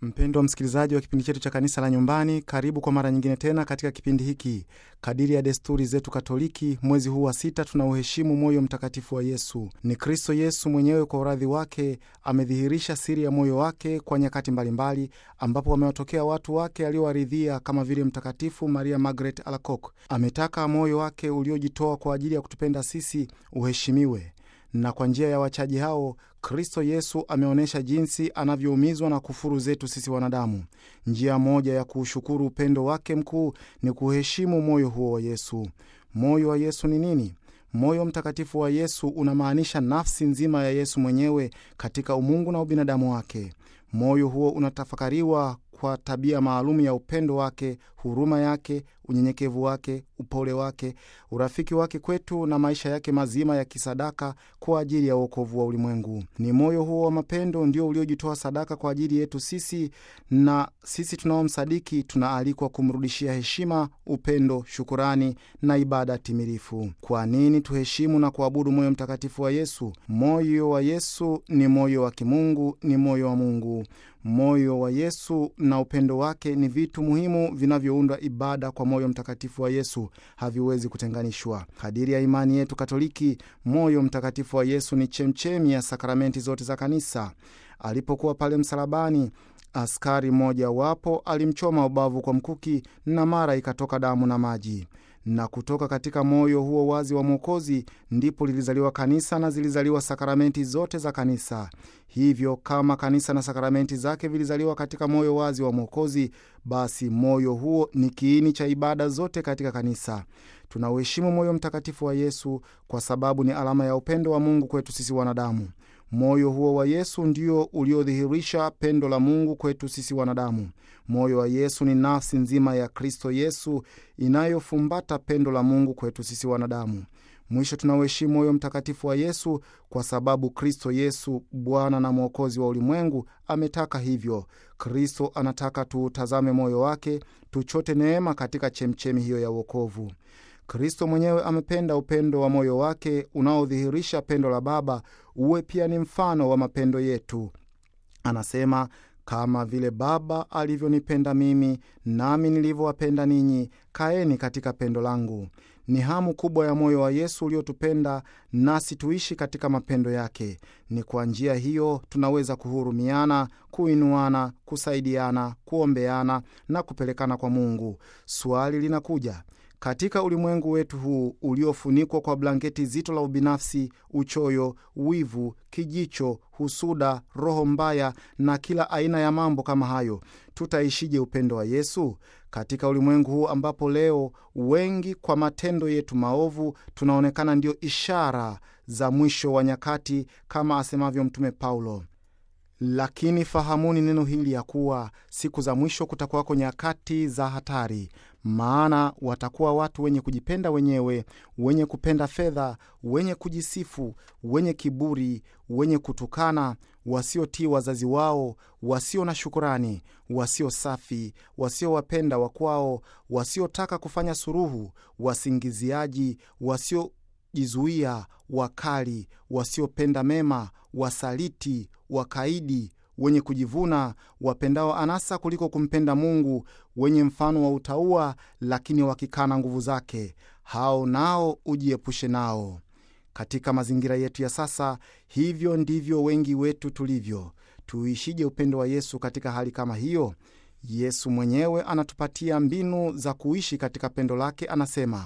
Mpendwa msikilizaji wa kipindi chetu cha kanisa la nyumbani, karibu kwa mara nyingine tena katika kipindi hiki. Kadiri ya desturi zetu Katoliki, mwezi huu wa sita tunauheshimu moyo mtakatifu wa Yesu. Ni Kristo Yesu mwenyewe kwa uradhi wake amedhihirisha siri ya moyo wake kwa nyakati mbalimbali, ambapo wamewatokea watu wake aliowaridhia kama vile Mtakatifu Maria Margaret Alacoque. Ametaka moyo wake uliojitoa kwa ajili ya kutupenda sisi uheshimiwe na kwa njia ya wachaji hao Kristo Yesu ameonyesha jinsi anavyoumizwa na kufuru zetu sisi wanadamu. Njia moja ya kuushukuru upendo wake mkuu ni kuheshimu moyo huo wa Yesu. Moyo wa Yesu ni nini? Moyo mtakatifu wa Yesu unamaanisha nafsi nzima ya Yesu mwenyewe katika umungu na ubinadamu wake. Moyo huo unatafakariwa kwa tabia maalum ya upendo wake, huruma yake, unyenyekevu wake, upole wake, urafiki wake kwetu na maisha yake mazima ya kisadaka kwa ajili ya uokovu wa ulimwengu. Ni moyo huo wa mapendo ndio uliojitoa sadaka kwa ajili yetu sisi, na sisi tunaomsadiki tunaalikwa kumrudishia heshima, upendo, shukurani na ibada timilifu. Kwa nini tuheshimu na kuabudu moyo mtakatifu wa Yesu? Moyo wa Yesu ni moyo wa kimungu, ni moyo wa Mungu. Moyo wa Yesu na upendo wake ni vitu muhimu vinavyounda ibada kwa moyo mtakatifu wa Yesu, haviwezi kutenganishwa. Kadiri ya imani yetu Katoliki, moyo mtakatifu wa Yesu ni chemchemi ya sakramenti zote za Kanisa. Alipokuwa pale msalabani, askari mmoja wapo alimchoma ubavu kwa mkuki, na mara ikatoka damu na maji na kutoka katika moyo huo wazi wa Mwokozi ndipo lilizaliwa kanisa na zilizaliwa sakramenti zote za kanisa. Hivyo kama kanisa na sakramenti zake vilizaliwa katika moyo wazi wa Mwokozi, basi moyo huo ni kiini cha ibada zote katika kanisa. Tunauheshimu moyo mtakatifu wa Yesu kwa sababu ni alama ya upendo wa Mungu kwetu sisi wanadamu. Moyo huo wa Yesu ndio uliodhihirisha pendo la Mungu kwetu sisi wanadamu. Moyo wa Yesu ni nafsi nzima ya Kristo Yesu inayofumbata pendo la Mungu kwetu sisi wanadamu. Mwisho, tunauheshimu moyo mtakatifu wa Yesu kwa sababu Kristo Yesu, Bwana na Mwokozi wa ulimwengu, ametaka hivyo. Kristo anataka tuutazame moyo wake, tuchote neema katika chemchemi hiyo ya uokovu. Kristo mwenyewe amependa upendo wa moyo wake unaodhihirisha pendo la Baba uwe pia ni mfano wa mapendo yetu. Anasema, kama vile Baba alivyonipenda mimi, nami nilivyowapenda ninyi, kaeni katika pendo langu. Ni hamu kubwa ya moyo wa Yesu uliotupenda nasi tuishi katika mapendo yake. Ni kwa njia hiyo tunaweza kuhurumiana, kuinuana, kusaidiana, kuombeana na kupelekana kwa Mungu. Swali linakuja katika ulimwengu wetu huu uliofunikwa kwa blanketi zito la ubinafsi, uchoyo, wivu, kijicho, husuda, roho mbaya na kila aina ya mambo kama hayo, tutaishije upendo wa Yesu katika ulimwengu huu ambapo leo wengi kwa matendo yetu maovu tunaonekana ndio ishara za mwisho wa nyakati, kama asemavyo Mtume Paulo. Lakini fahamuni neno hili ya kuwa siku za mwisho kutakuwako nyakati za hatari, maana watakuwa watu wenye kujipenda wenyewe, wenye kupenda fedha, wenye kujisifu, wenye kiburi, wenye kutukana, wasiotii wazazi wao, wasio na shukurani, wasio safi, wasiowapenda wakwao, wasiotaka kufanya suruhu, wasingiziaji, wasiojizuia, wakali, wasiopenda mema, wasaliti, wakaidi wenye kujivuna, wapendao anasa kuliko kumpenda Mungu, wenye mfano wa utauwa, lakini wakikana nguvu zake, hao nao ujiepushe nao. Katika mazingira yetu ya sasa, hivyo ndivyo wengi wetu tulivyo. Tuishije upendo wa Yesu katika hali kama hiyo? Yesu mwenyewe anatupatia mbinu za kuishi katika pendo lake. Anasema,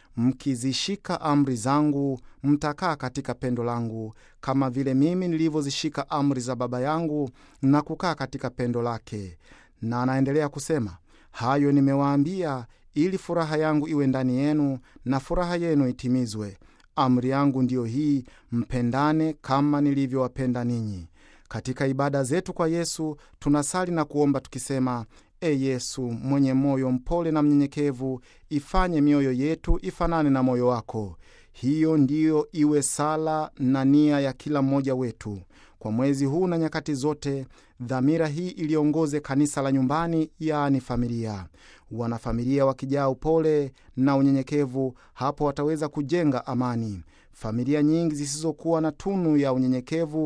Mkizishika amri zangu mtakaa katika pendo langu, kama vile mimi nilivyozishika amri za Baba yangu na kukaa katika pendo lake. Na anaendelea kusema, hayo nimewaambia ili furaha yangu iwe ndani yenu na furaha yenu itimizwe. Amri yangu ndiyo hii, mpendane kama nilivyowapenda ninyi. Katika ibada zetu kwa Yesu tunasali na kuomba tukisema E Yesu mwenye moyo mpole na mnyenyekevu, ifanye mioyo yetu ifanane na moyo wako. Hiyo ndiyo iwe sala na nia ya kila mmoja wetu kwa mwezi huu na nyakati zote. Dhamira hii iliongoze kanisa la nyumbani, yaani familia. Wanafamilia wakijaa upole na unyenyekevu, hapo wataweza kujenga amani. Familia nyingi zisizokuwa na tunu ya unyenyekevu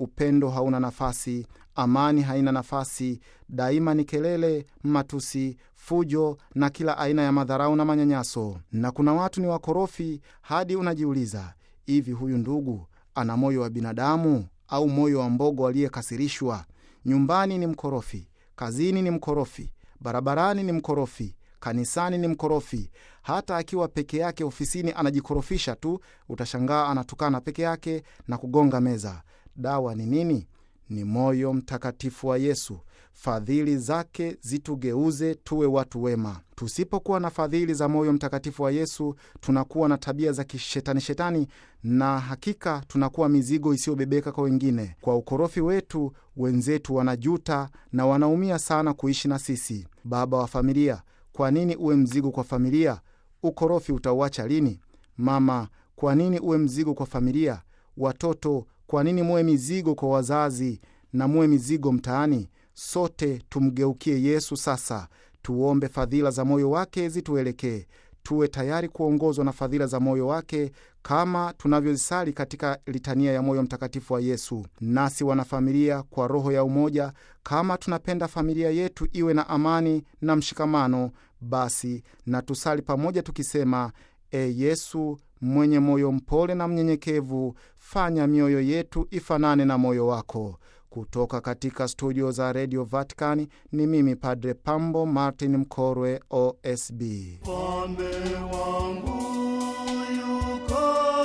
upendo hauna nafasi, amani haina nafasi. Daima ni kelele, matusi, fujo na kila aina ya madharau na manyanyaso. Na kuna watu ni wakorofi hadi unajiuliza, hivi huyu ndugu ana moyo wa binadamu au moyo wa mbogo aliyekasirishwa? Nyumbani ni mkorofi, kazini ni mkorofi, barabarani ni mkorofi, kanisani ni mkorofi. Hata akiwa peke yake ofisini anajikorofisha tu, utashangaa anatukana peke yake na kugonga meza. Dawa ni nini? Ni moyo mtakatifu wa Yesu. Fadhili zake zitugeuze tuwe watu wema. Tusipokuwa na fadhili za moyo mtakatifu wa Yesu, tunakuwa na tabia za kishetani shetani, na hakika tunakuwa mizigo isiyobebeka kwa wengine. Kwa ukorofi wetu, wenzetu wanajuta na wanaumia sana kuishi na sisi. Baba wa familia, kwa nini uwe mzigo kwa familia? Ukorofi utauacha lini? Mama, kwa nini uwe mzigo kwa familia? Watoto, kwa nini muwe mizigo kwa wazazi na muwe mizigo mtaani? Sote tumgeukie Yesu sasa, tuombe fadhila za moyo wake zituelekee, tuwe tayari kuongozwa na fadhila za moyo wake kama tunavyozisali katika litania ya moyo mtakatifu wa Yesu. Nasi wanafamilia, kwa roho ya umoja, kama tunapenda familia yetu iwe na amani na mshikamano, basi na tusali pamoja tukisema: E Yesu mwenye moyo mpole na mnyenyekevu, fanya mioyo yetu ifanane na moyo wako. Kutoka katika studio za redio Vatican ni mimi Padre Pambo Martin Mkorwe, OSB. Mfalme wangu yuko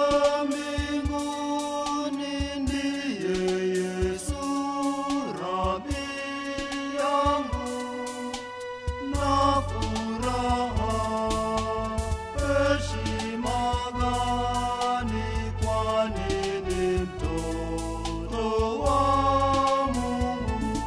mbinguni, ndiye Yesu Rabi yangu, na furaha heshima gani, kwani ni mtoto wa Mungu.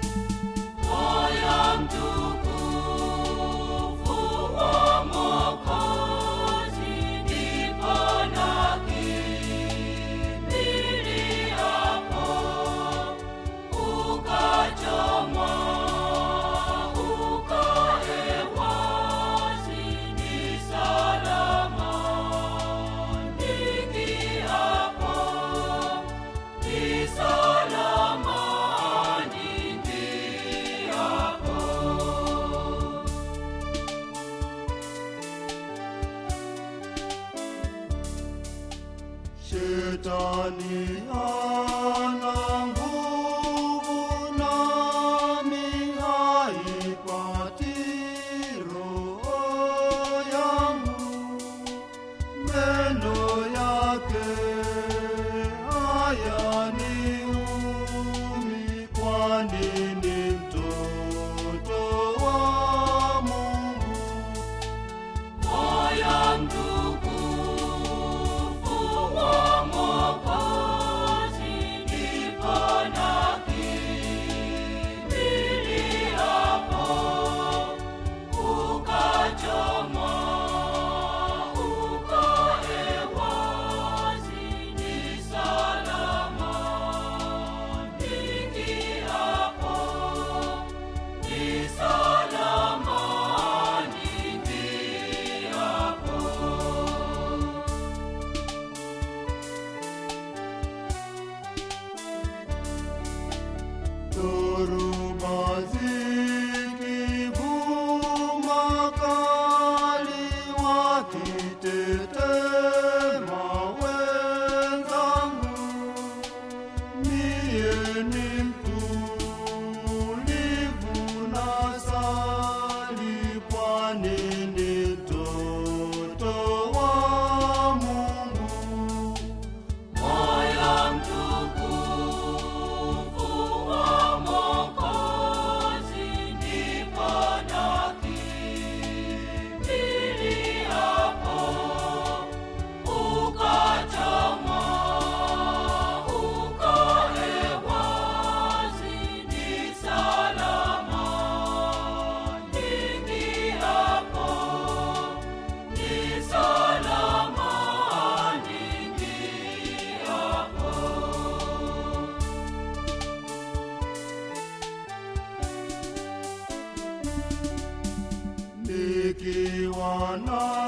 Shetani hana nguvu nami haipati roho yangu, meno yake hayaniumi, kwani ni mtoto wa Mungu. Dhoruba zikivuma kali, wakitetema wenzangu, mie ni mtulivu nasali, kwani ni mtoto wa Mungu. nikiwa na